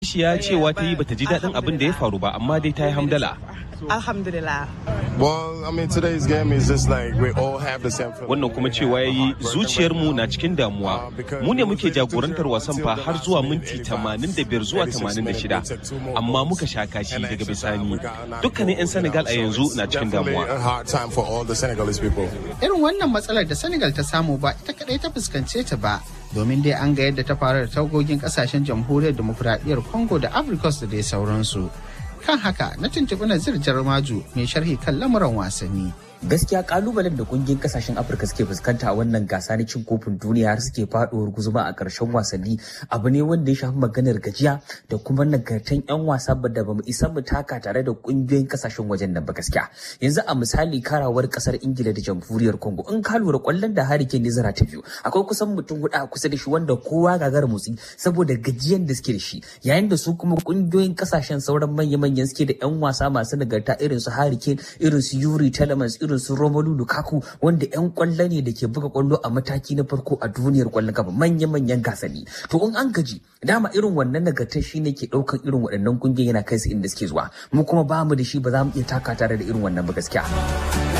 Aisha cewa ta yi bata ji daɗin abin da ya faru ba amma dai ta yi hamdala. Alhamdulillah. Well, I mean, today's game is just like we all have the same feeling. Wannan kuma cewa ya yi zuciyarmu na cikin damuwa. Mu ne muke jagorantar wasan fa har zuwa minti 85 zuwa 86 amma muka sha kashi daga bisani. Dukkanin 'yan Senegal a yanzu na cikin Definitely damuwa. a hard time for all the Senegalese people. Irin wannan matsalar da Senegal ta samu ba ita kadai ta fuskance ta ba. Domin dai an ga yadda ta faru da tagogin kasashen jamhuriyar demokuraɗiyyar Congo da Africos da dai sauransu. Kan haka na tuntuɓi Nazir Jarmaju mai sharhi kan lamuran wasanni. gaskiya kalubalen da kungiyar kasashen afirka suke fuskanta a wannan gasa na cin kofin duniya har suke faduwar guzuma a karshen wasanni abu ne wanda ya shafi maganar gajiya da kuma nagartan yan wasa ba da bamu isa mu taka tare da kungiyoyin kasashen wajen nan ba gaskiya yanzu a misali karawar kasar ingila da jamhuriyar congo in ka lura kwallon da hari ke nizara ta biyu akwai kusan mutum hudu a kusa da shi wanda kowa gagara motsi saboda gajiyan da suke da shi yayin da su kuma kungiyoyin kasashen sauran manya-manyan suke da yan wasa masu nagarta irin su Harry Kane irin su Yuri Telemans irin su Romelu Lukaku wanda 'yan kwallo ne da ke buga kwallo a mataki na farko a duniyar kwallon kafa manya-manyan gasanni. To in an gaji dama irin wannan nagartar shi ne ke ɗaukan irin waɗannan kungiyoyi yana kai su inda suke zuwa. Mu kuma ba mu da shi ba za mu iya taka tare da irin wannan ba gaskiya.